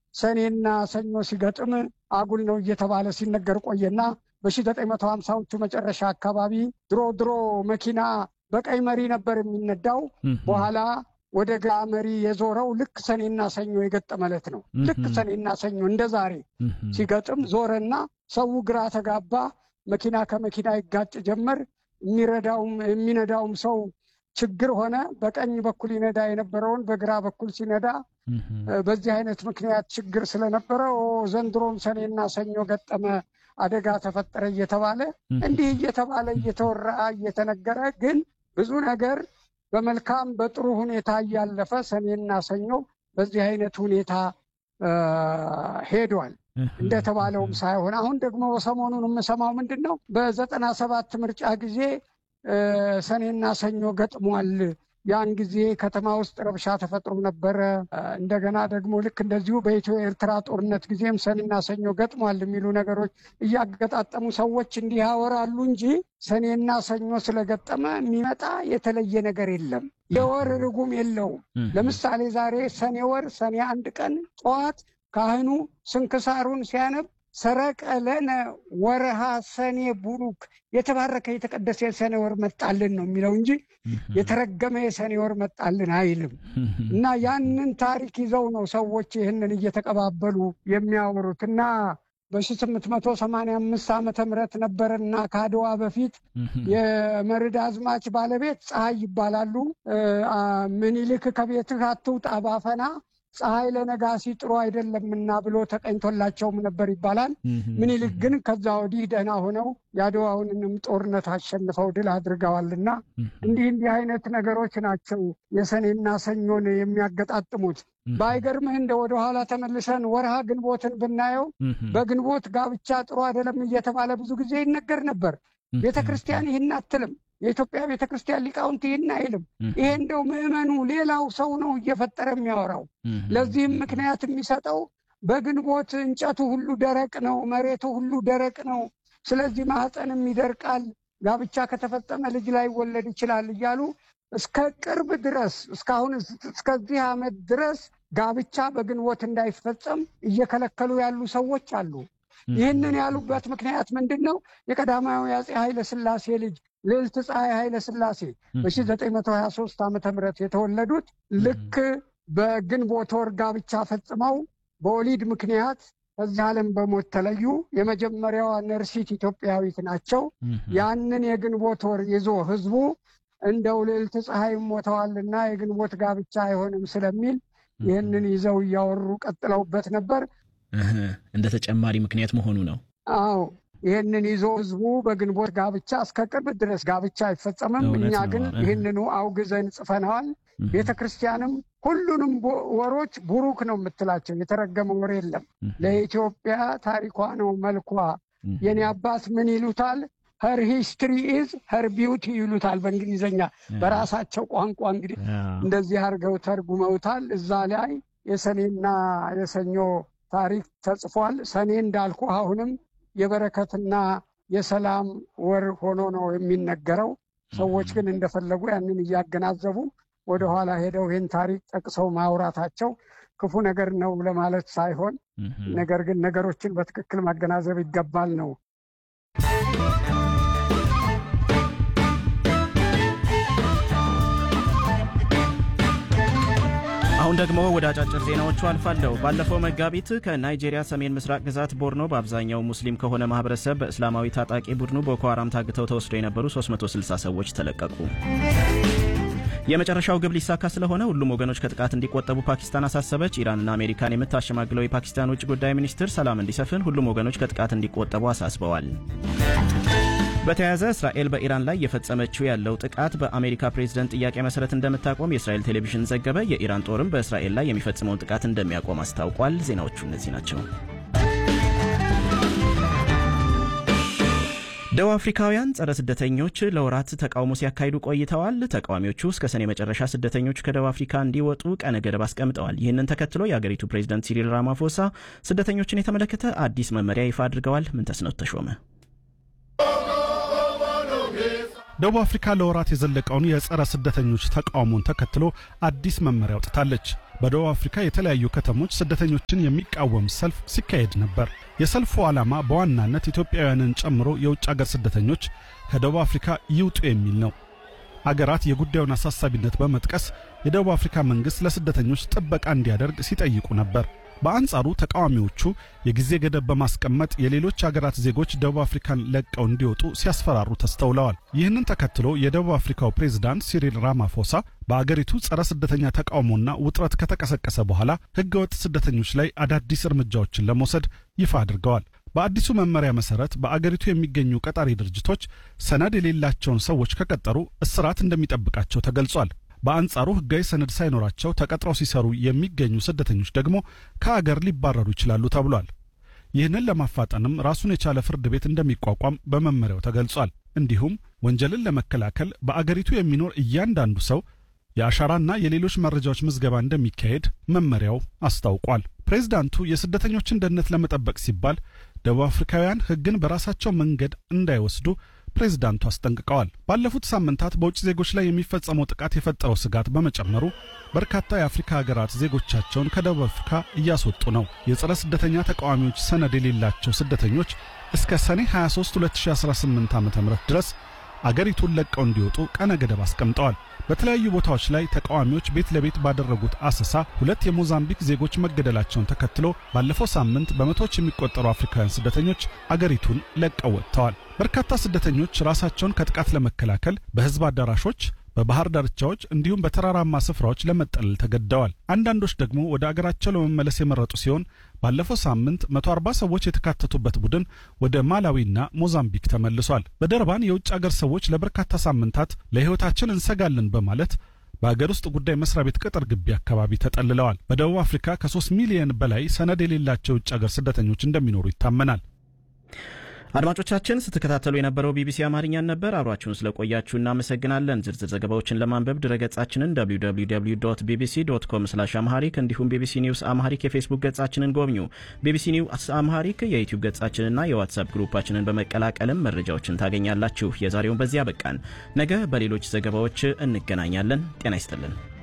ሰኔና ሰኞ ሲገጥም አጉል ነው እየተባለ ሲነገር ቆየና በ1950ዎቹ መጨረሻ አካባቢ ድሮ ድሮ መኪና በቀይ መሪ ነበር የሚነዳው። በኋላ ወደ ግራ መሪ የዞረው ልክ ሰኔና ሰኞ የገጠመለት ነው። ልክ ሰኔና ሰኞ እንደ ዛሬ ሲገጥም ዞረና ሰው ግራ ተጋባ። መኪና ከመኪና ይጋጭ ጀመር። የሚረዳውም የሚነዳውም ሰው ችግር ሆነ። በቀኝ በኩል ይነዳ የነበረውን በግራ በኩል ሲነዳ በዚህ አይነት ምክንያት ችግር ስለነበረ ዘንድሮም ሰኔና ሰኞ ገጠመ፣ አደጋ ተፈጠረ እየተባለ እንዲህ እየተባለ እየተወራ እየተነገረ ግን ብዙ ነገር በመልካም በጥሩ ሁኔታ እያለፈ ሰኔና ሰኞ በዚህ አይነት ሁኔታ ሄዷል። እንደተባለውም ሳይሆን አሁን ደግሞ ሰሞኑን የምሰማው ምንድን ነው? በዘጠና ሰባት ምርጫ ጊዜ ሰኔና ሰኞ ገጥሟል። ያን ጊዜ ከተማ ውስጥ ረብሻ ተፈጥሮ ነበረ። እንደገና ደግሞ ልክ እንደዚሁ በኢትዮ ኤርትራ ጦርነት ጊዜም ሰኔና ሰኞ ገጥሟል የሚሉ ነገሮች እያገጣጠሙ ሰዎች እንዲህ ያወራሉ እንጂ ሰኔና ሰኞ ስለገጠመ የሚመጣ የተለየ ነገር የለም። የወር ርጉም የለውም። ለምሳሌ ዛሬ ሰኔ ወር ሰኔ አንድ ቀን ጠዋት ካህኑ ስንክሳሩን ሲያነብ ሰረቀ ለነ ወረሃ ሰኔ ቡሩክ የተባረከ የተቀደሰ የሰኔ ወር መጣልን ነው የሚለው እንጂ የተረገመ የሰኔ ወር መጣልን አይልም። እና ያንን ታሪክ ይዘው ነው ሰዎች ይህንን እየተቀባበሉ የሚያወሩት እና በሺህ መቶ ሰማንያ አምስት ዓመተ ምህረት ነበረና ከአድዋ በፊት የመርድ አዝማች ባለቤት ፀሐይ ይባላሉ። ምኒልክ ከቤትህ አትውጣ ባፈና ፀሐይ ለነጋሲ ጥሩ አይደለምና ብሎ ተቀኝቶላቸውም ነበር ይባላል። ምኒልክ ግን ከዛ ወዲህ ደህና ሆነው የአድዋውንንም ጦርነት አሸንፈው ድል አድርገዋልና እንዲህ እንዲህ አይነት ነገሮች ናቸው የሰኔና ሰኞን የሚያገጣጥሙት። ባይገርምህ እንደ ወደኋላ ተመልሰን ወርሃ ግንቦትን ብናየው በግንቦት ጋብቻ ጥሩ አይደለም እየተባለ ብዙ ጊዜ ይነገር ነበር። ቤተ ክርስቲያን ይህን አትልም። የኢትዮጵያ ቤተ ክርስቲያን ሊቃውንት ይህን አይልም። ይሄ እንደው ምዕመኑ ሌላው ሰው ነው እየፈጠረ የሚያወራው። ለዚህም ምክንያት የሚሰጠው በግንቦት እንጨቱ ሁሉ ደረቅ ነው፣ መሬቱ ሁሉ ደረቅ ነው። ስለዚህ ማህፀንም ይደርቃል፣ ጋብቻ ከተፈጸመ ልጅ ላይ ወለድ ይችላል እያሉ እስከ ቅርብ ድረስ እስካሁን እስከዚህ ዓመት ድረስ ጋብቻ በግንቦት እንዳይፈጸም እየከለከሉ ያሉ ሰዎች አሉ። ይህንን ያሉበት ምክንያት ምንድን ነው? የቀዳማዊ አፄ ኃይለ ሥላሴ ልጅ ልዕልት ፀሐይ ኃይለ ሥላሴ በ1923 ዓ ም የተወለዱት ልክ በግንቦት ወር ጋብቻ ፈጽመው በወሊድ ምክንያት ከዚህ ዓለም በሞት ተለዩ። የመጀመሪያዋ ነርሲት ኢትዮጵያዊት ናቸው። ያንን የግንቦት ወር ይዞ ህዝቡ እንደው ልዕልት ፀሐይ ሞተዋልና የግንቦት ጋብቻ አይሆንም ስለሚል ይህንን ይዘው እያወሩ ቀጥለውበት ነበር። እንደ ተጨማሪ ምክንያት መሆኑ ነው። አዎ ይህንን ይዞ ህዝቡ በግንቦት ጋብቻ እስከ ቅርብ ድረስ ጋብቻ አይፈጸምም። እኛ ግን ይህንኑ አውግዘን ጽፈነዋል። ቤተ ክርስቲያንም ሁሉንም ወሮች ቡሩክ ነው የምትላቸው፣ የተረገመ ወር የለም። ለኢትዮጵያ ታሪኳ ነው መልኳ። የኔ አባት ምን ይሉታል? ኸር ሂስትሪ ኢዝ ኸር ቢዩቲ ይሉታል በእንግሊዝኛ። በራሳቸው ቋንቋ እንግዲህ እንደዚህ አድርገው ተርጉመውታል። እዛ ላይ የሰኔና የሰኞ ታሪክ ተጽፏል። ሰኔ እንዳልኩ አሁንም የበረከትና የሰላም ወር ሆኖ ነው የሚነገረው። ሰዎች ግን እንደፈለጉ ያንን እያገናዘቡ ወደኋላ ሄደው ይህን ታሪክ ጠቅሰው ማውራታቸው ክፉ ነገር ነው ለማለት ሳይሆን፣ ነገር ግን ነገሮችን በትክክል ማገናዘብ ይገባል ነው። አሁን ደግሞ ወደ አጫጭር ዜናዎቹ አልፋለሁ። ባለፈው መጋቢት ከናይጄሪያ ሰሜን ምስራቅ ግዛት ቦርኖ በአብዛኛው ሙስሊም ከሆነ ማህበረሰብ በእስላማዊ ታጣቂ ቡድኑ ቦኮ ሃራም ታግተው ተወስደው የነበሩ 360 ሰዎች ተለቀቁ። የመጨረሻው ግብ ሊሳካ ስለሆነ ሁሉም ወገኖች ከጥቃት እንዲቆጠቡ ፓኪስታን አሳሰበች። ኢራንና አሜሪካን የምታሸማግለው የፓኪስታን ውጭ ጉዳይ ሚኒስትር ሰላም እንዲሰፍን ሁሉም ወገኖች ከጥቃት እንዲቆጠቡ አሳስበዋል። በተያያዘ እስራኤል በኢራን ላይ የፈጸመችው ያለው ጥቃት በአሜሪካ ፕሬዝደንት ጥያቄ መሰረት እንደምታቆም የእስራኤል ቴሌቪዥን ዘገበ። የኢራን ጦርም በእስራኤል ላይ የሚፈጽመውን ጥቃት እንደሚያቆም አስታውቋል። ዜናዎቹ እነዚህ ናቸው። ደቡብ አፍሪካውያን ጸረ ስደተኞች ለወራት ተቃውሞ ሲያካሂዱ ቆይተዋል። ተቃዋሚዎቹ እስከ ሰኔ መጨረሻ ስደተኞቹ ከደቡብ አፍሪካ እንዲወጡ ቀነ ገደብ አስቀምጠዋል። ይህንን ተከትሎ የአገሪቱ ፕሬዝደንት ሲሪል ራማፎሳ ስደተኞችን የተመለከተ አዲስ መመሪያ ይፋ አድርገዋል። ምንተስኖት ተሾመ ደቡብ አፍሪካ ለወራት የዘለቀውን የጸረ ስደተኞች ተቃውሞን ተከትሎ አዲስ መመሪያ አውጥታለች። በደቡብ አፍሪካ የተለያዩ ከተሞች ስደተኞችን የሚቃወም ሰልፍ ሲካሄድ ነበር። የሰልፉ ዓላማ በዋናነት ኢትዮጵያውያንን ጨምሮ የውጭ አገር ስደተኞች ከደቡብ አፍሪካ ይውጡ የሚል ነው። አገራት የጉዳዩን አሳሳቢነት በመጥቀስ የደቡብ አፍሪካ መንግሥት ለስደተኞች ጥበቃ እንዲያደርግ ሲጠይቁ ነበር። በአንጻሩ ተቃዋሚዎቹ የጊዜ ገደብ በማስቀመጥ የሌሎች አገራት ዜጎች ደቡብ አፍሪካን ለቀው እንዲወጡ ሲያስፈራሩ ተስተውለዋል። ይህንን ተከትሎ የደቡብ አፍሪካው ፕሬዝዳንት ሲሪል ራማፎሳ በአገሪቱ ጸረ ስደተኛ ተቃውሞና ውጥረት ከተቀሰቀሰ በኋላ ሕገወጥ ስደተኞች ላይ አዳዲስ እርምጃዎችን ለመውሰድ ይፋ አድርገዋል። በአዲሱ መመሪያ መሰረት በአገሪቱ የሚገኙ ቀጣሪ ድርጅቶች ሰነድ የሌላቸውን ሰዎች ከቀጠሩ እስራት እንደሚጠብቃቸው ተገልጿል። በአንጻሩ ሕጋዊ ሰነድ ሳይኖራቸው ተቀጥረው ሲሰሩ የሚገኙ ስደተኞች ደግሞ ከአገር ሊባረሩ ይችላሉ ተብሏል። ይህንን ለማፋጠንም ራሱን የቻለ ፍርድ ቤት እንደሚቋቋም በመመሪያው ተገልጿል። እንዲሁም ወንጀልን ለመከላከል በአገሪቱ የሚኖር እያንዳንዱ ሰው የአሻራና የሌሎች መረጃዎች ምዝገባ እንደሚካሄድ መመሪያው አስታውቋል። ፕሬዝዳንቱ የስደተኞችን ደህንነት ለመጠበቅ ሲባል ደቡብ አፍሪካውያን ሕግን በራሳቸው መንገድ እንዳይወስዱ ፕሬዝዳንቱ አስጠንቅቀዋል። ባለፉት ሳምንታት በውጭ ዜጎች ላይ የሚፈጸመው ጥቃት የፈጠረው ስጋት በመጨመሩ በርካታ የአፍሪካ ሀገራት ዜጎቻቸውን ከደቡብ አፍሪካ እያስወጡ ነው። የጸረ ስደተኛ ተቃዋሚዎች ሰነድ የሌላቸው ስደተኞች እስከ ሰኔ 23 2018 ዓ ም ድረስ አገሪቱን ለቀው እንዲወጡ ቀነ ገደብ አስቀምጠዋል። በተለያዩ ቦታዎች ላይ ተቃዋሚዎች ቤት ለቤት ባደረጉት አሰሳ ሁለት የሞዛምቢክ ዜጎች መገደላቸውን ተከትሎ ባለፈው ሳምንት በመቶዎች የሚቆጠሩ አፍሪካውያን ስደተኞች አገሪቱን ለቀው ወጥተዋል። በርካታ ስደተኞች ራሳቸውን ከጥቃት ለመከላከል በሕዝብ አዳራሾች በባህር ዳርቻዎች እንዲሁም በተራራማ ስፍራዎች ለመጠለል ተገደዋል። አንዳንዶች ደግሞ ወደ አገራቸው ለመመለስ የመረጡ ሲሆን ባለፈው ሳምንት 140 ሰዎች የተካተቱበት ቡድን ወደ ማላዊና ሞዛምቢክ ተመልሷል። በደርባን የውጭ አገር ሰዎች ለበርካታ ሳምንታት ለሕይወታችን እንሰጋለን በማለት በአገር ውስጥ ጉዳይ መስሪያ ቤት ቅጥር ግቢ አካባቢ ተጠልለዋል። በደቡብ አፍሪካ ከ3 ሚሊየን በላይ ሰነድ የሌላቸው የውጭ አገር ስደተኞች እንደሚኖሩ ይታመናል። አድማጮቻችን ስትከታተሉ የነበረው ቢቢሲ አማርኛን ነበር። አብራችሁን ስለቆያችሁ እናመሰግናለን። ዝርዝር ዘገባዎችን ለማንበብ ድረገጻችንን www ቢቢሲ ዶት ኮም ስላሽ አምሃሪክ እንዲሁም ቢቢሲ ኒውስ አምሃሪክ የፌስቡክ ገጻችንን ጎብኙ። ቢቢሲ ኒውስ አምሃሪክ የዩቲዩብ ገጻችንና የዋትሳፕ ግሩፓችንን በመቀላቀልም መረጃዎችን ታገኛላችሁ። የዛሬውን በዚያ በቃን። ነገ በሌሎች ዘገባዎች እንገናኛለን። ጤና ይስጥልን።